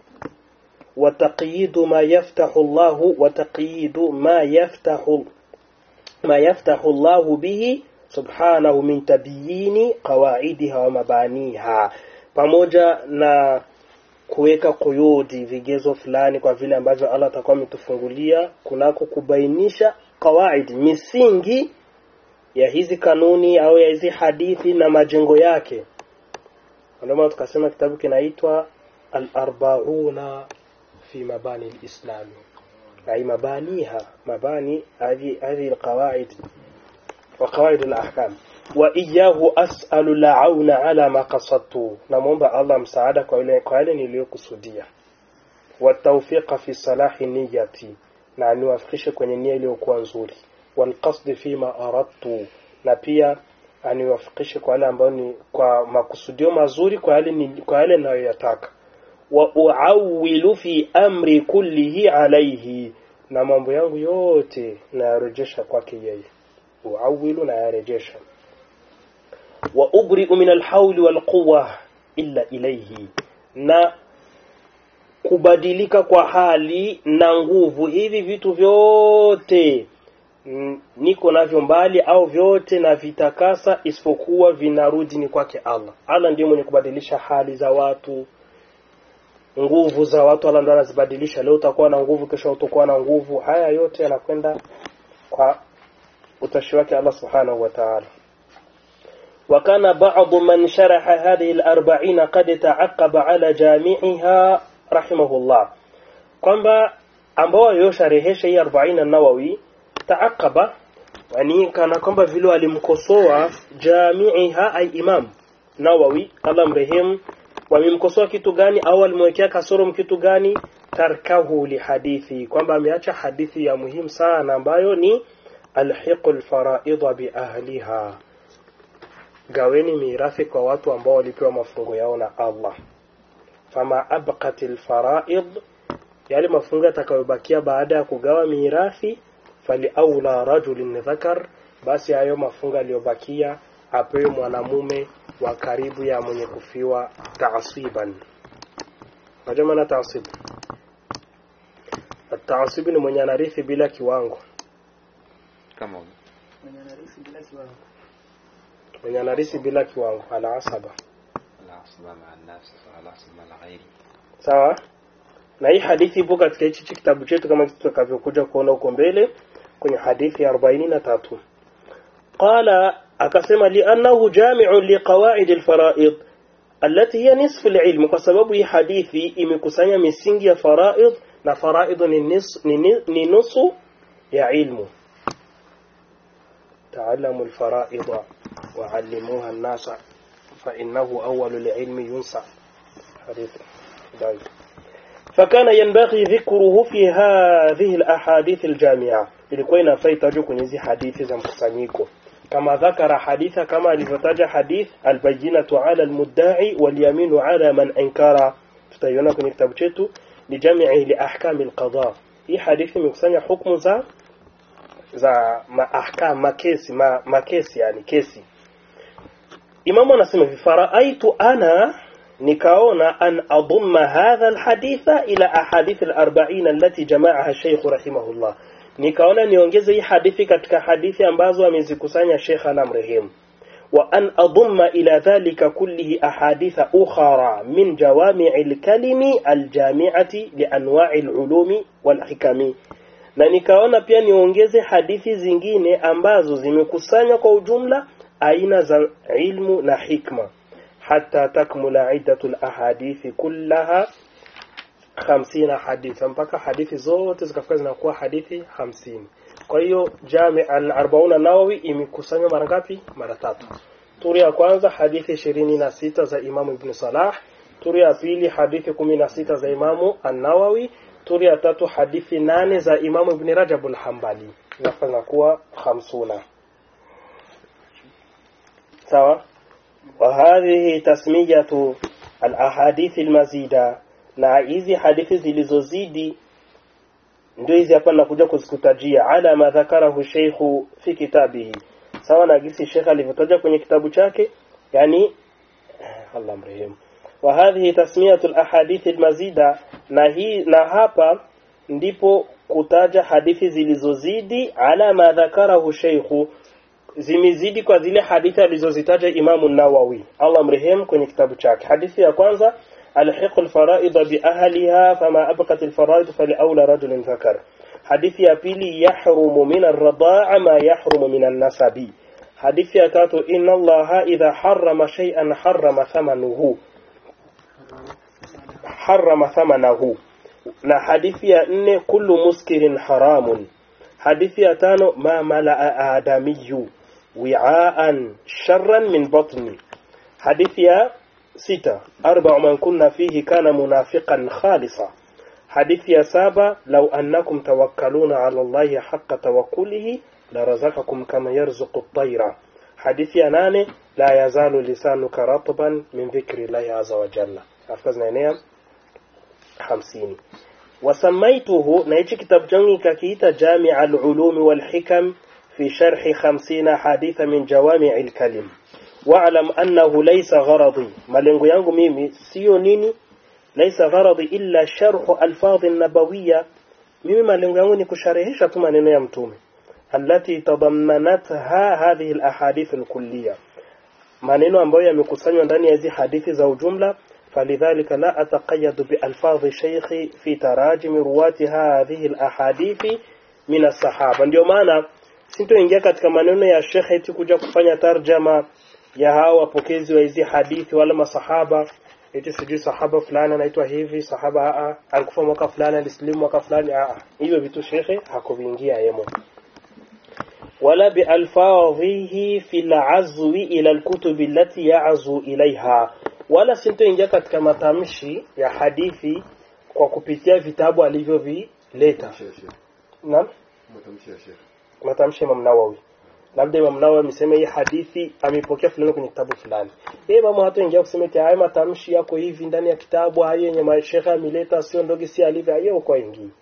وتقييد ما يفتح الله وتقييد ما يفتح ما يفتح الله به سبحانه من تبيين قواعدها ومبانيها pamoja na kuweka kuyudi vigezo fulani kwa vile ambavyo Allah atakuwa ametufungulia kunako kubainisha kawaid misingi ya hizi kanuni au ya hizi hadithi na majengo yake ndio maana tukasema kitabu kinaitwa al-arbauna في مباني الإسلام أي مبانيها مباني هذه هذه القواعد وقواعد الأحكام وإياه أسأل العون على ما قصدت نمومب الله مساعدة kwa niliyokusudia والتوفيق في صلاح نيتي na niwafikishe kwenye nia iliyokuwa nzuri walqasdi fima aradtu na pia aniwafikishe kwa yale ambayo ni kwa makusudio mazuri kwa yale ni, kwa yale ninayoyataka wa uawilu fi amri kullihi alayhi na mambo yangu yote nayarejesha kwake yeye uawilu nayarejesha wa ubri'u min alhawli walquwa illa ilayhi na kubadilika kwa hali na nguvu hivi vitu vyote mm, niko navyo mbali au vyote na vitakasa isipokuwa vinarudi ni kwake Allah Allah ndiye mwenye kubadilisha hali za watu nguvu za watu Allah ndo anazibadilisha leo utakuwa na nguvu kesho utakuwa na nguvu haya yote yanakwenda kwa utashi wake Allah subhanahu wa ta'ala وكان بعض من شرح هذه الأربعين قد تعقب على جامعها رحمه الله kwamba ambao waliosharehesha hii 40 nawawi taaqaba yani kana kwamba vile walimkosoa jamiiha ay imam nawawi Allah mrehemu wamemkosoa kitu gani au walimwekea kasoro kitu gani tarkahu li hadithi kwamba ameacha hadithi ya muhimu sana ambayo ni alhiqul faraidha bi ahliha gaweni mirathi kwa watu ambao walipewa mafungo yao na Allah fama abqatil faraid yale mafungo yatakayobakia baada ya kugawa mirathi fali aula rajulin dhakar basi hayo mafungo yaliyobakia apewe mwanamume wa karibu ya mwenye kufiwa taasiban unajua maana taasib taasib ni mwenye anarithi bila kiwango kama huyo. mwenye anarithi bila kiwango mwenye anarithi bila kiwango ala asaba العصبة مع الناس العصبة مع الغير sawa na hii hadithi ipo katika hichi kitabu chetu kama tutakavyokuja kuona huko mbele kwenye hadithi ya 43 qala akasema liannahu jami'un liqawaid alfaraid allati hiya nisfu alilm kwa sababu hii hadithi imekusanya misingi ya faraid na faraid ni, nis, ni, ni, ni nusu ya ilmu تعلموا الفرائض وعلموها الناس فإنه أول العلم ينسى حديث ضعيف فكان ينبغي ذكره في هذه الأحاديث الجامعة ilikuwa inafaa itajwe kwenye hizi hadithi za mkusanyiko kama dhakara haditha kama alivyotaja hadith albayinatu ala almuddai walyaminu ala man ankara tutaiona kwenye kitabu chetu lijamii liahkami alqada hii hadithi imekusanya hukumu za za maahkam makesi ma, makesi yani kesi imamu anasema hivi faraaitu ana nikaona an adumma hadha alhaditha ila ahadith alarba'in allati jama'aha shaykh rahimahullah nikaona niongeze hii hadithi katika hadithi ambazo amezikusanya Sheikh anamrehemu wa an adumma ila dhalika kullihi ahaditha ukhra min jawami'i alkalimi aljami'ati lianwa'i alulumi walhikami na nikaona pia niongeze hadithi zingine ambazo zimekusanywa kwa ujumla aina za ilmu na hikma hata takmula iddatu alahadithi kullaha 50 haditha mpaka hadithi zote zikafika zinakuwa hadithi 50 kwa hiyo jami al-40 nawawi imekusanywa mara ngapi mara tatu turi ya kwanza hadithi 26 za imamu ibn salah turi ya pili hadithi 16 za imamu an-nawawi turi ya tatu hadithi nane za imamu ibn rajab al-hanbali zinafanya kuwa 50 sawa وهذه تسمية الأحاديث المزيدة na hizi hadithi zilizozidi ndio hizi hapa nakuja kuzikutajia ala ma dhakarahu sheikhu fi kitabihi sawa na gisi shekh alivyotaja kwenye kitabu chake yani Allah mrehemu wa hadhihi tasmiyatu alahadith almazida na hii na hapa ndipo kutaja hadithi zilizozidi ala ma dhakarahu sheikhu zimezidi kwa zile hadithi alizozitaja Imamu Nawawi Allah mrehemu kwenye kitabu chake hadithi ya kwanza alhiq alfaraid bi ahliha fama abqat alfaraid faliawla rajulin dhakar hadithi ya pili yahrumu min arda'a ma yahrumu min an-nasabi hadithi ya tatu inna allaha idha harrama shay'an harrama thamanuhu harrama thamanahu na hadithi ya nne kullu muskirin haramun hadithi ya tano ma malaa adamiyu wi'aan sharran min batni hadithi ya sita arba'u man kunna fihi kana munafiqan khalisa hadithi ya saba law annakum tawakkaluna ala allahi haqqa tawakkulihi larazaqakum kama yarzuqu at-tayra hadithi ya nane la yazalu lisanuka ratban min dhikri llahi azza wa jalla afika zinaenea hamsini وسميته نيجي كتاب جنگي ككيتا جامع العلوم والحكم في شرح خمسين حديث من جوامع الكلم واعلم أنه ليس غرضي ملنغو يانغو ميمي سيو نيني ليس غرضي إلا شرح ألفاظ النبوية ميمي ملنغو يانغو نيكو شرحيشة تمانينو يمتومي التي تضمنتها هذه الأحاديث الكلية maneno ambayo yamekusanywa ndani ya hizi hadithi za ujumla فلذلك لا أتقيد بألفاظ شيخي في تراجم رواة هذه الأحاديث من الصحابة ndio maana sintoingia katika maneno ya shekhe eti kuja kufanya tarjama ya hao wapokezi wa hizi hadithi wala masahaba eti sijui sahaba fulani anaitwa hivi sahaba a alikufa mwaka fulani alisilimu mwaka fulani a hivyo vitu shekhe hakuviingia yemo ولا بألفاظه في العزو إلى الكتب التي يعزو إليها wala sintoingia katika matamshi ya hadithi kwa kupitia vitabu alivyovileta naam matamshi ya Sheikh matamshi ya Imam Nawawi labda Imam Nawawi amesema hii hadithi amepokea fulani kwenye kitabu fulani yeye mama hatoingia kusema eti haya matamshi yako hivi ndani ya kitabu hayo yenye mashekha ameleta sio ndogo si alivyo hiyo uko ingii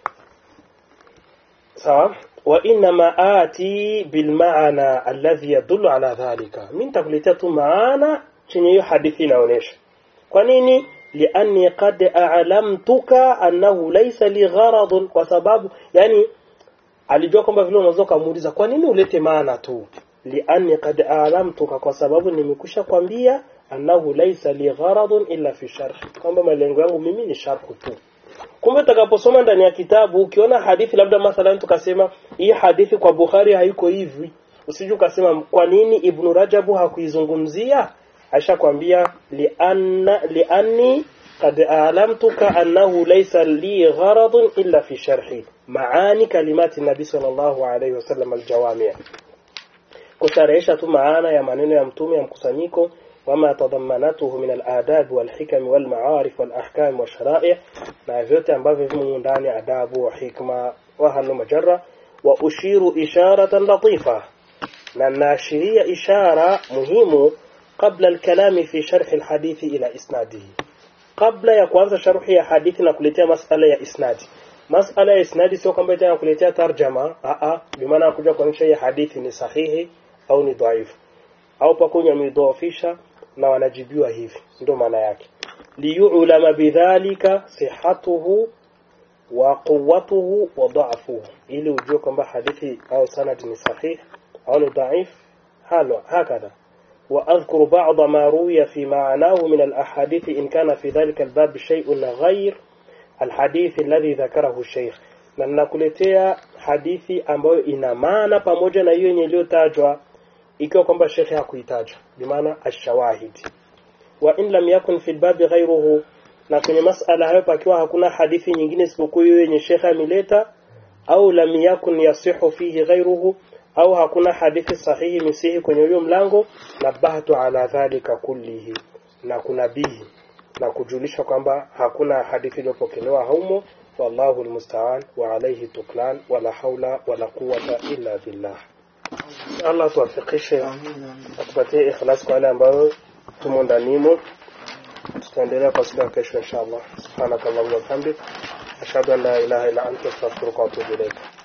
sawa wa inma ati bil maana alladhi yadullu ala dhalika mimi nitakuletea tu maana chenye hiyo hadithi inaonyesha kwa nini lianni qad a'lamtuka annahu laysa li gharadun kwa sababu yani alijua kwamba vile unaweza kumuuliza kwa nini ulete maana tu lianni qad a'lamtuka kwa sababu nimekusha kwambia annahu laysa li gharadun illa fi sharh kwamba malengo yangu mimi ni sharh tu kumbe utakaposoma ndani ya kitabu ukiona hadithi labda mathalan tukasema hii hadithi kwa Bukhari haiko hivi usije ukasema kwa nini Ibn Rajabu hakuizungumzia ashakwambia lianna lianni qad a'lamtuka annahu laysa li gharadun illa fi sharhi maani kalimati nabi sallallahu alayhi wasallam aljawami' kusharehesha tu maana ya maneno ya mtume ya mkusanyiko وما تضمنته من الآداب والحكم والمعارف والأحكام والشرائع na vyote ambavyo vimo ndani adabu wa hikma wa halu majarra wa ushiru isharatan latifa na naashiria ishara muhimu قبل الكلام في شرح الحديث إلى إسناده قبل ya kuanza sharhi ya hadithi na kuletea masala ya isnadi masala ya isnadi sio kwamba itakuwa kuletea tarjama a a bimaana kuja kuonyesha hii hadithi ni sahihi au ni dhaifu au pakunya midhoofisha na wanajibiwa hivi ndio maana yake liyulama bidhalika sihatuhu wa quwwatuhu wa dha'fuhu ili ujue kwamba hadithi au sanad ni sahih au ni dhaif halo hakadha وأذكر بعض ما روي في معناه من الأحاديث إن كان في ذلك الباب شيء غير الحديث الذي ذكره الشيخ na ninakuletea hadithi ambayo ina maana pamoja na hiyo yenye iliyotajwa ikiwa kwamba shekhe hakuitaja bimaana ashawahid wa in lam yakun fi lbabi ghairuhu na kwenye masala hayo pakiwa hakuna hadithi nyingine isipokuwa hiyo yenye shekhe ameleta au lam yakun yasihu fihi ghairuhu au hakuna hadithi sahihi misihi kwenye huyo mlango nabahtu ala dhalika kullihi na kunabihi na kujulisha kwamba hakuna hadithi iliyopokelewa haumo wallahu almusta'an wa alayhi tuklan wala haula wala quwwata illa billah Allah tuwafikishe atupatie ikhlas kwa wale ambao tumo ndanimo tutaendelea kwa siku ya kesho inshallah subhanakallahumma wa bihamdik ashhadu an la ilaha illa anta astaghfiruka wa atubu ilaik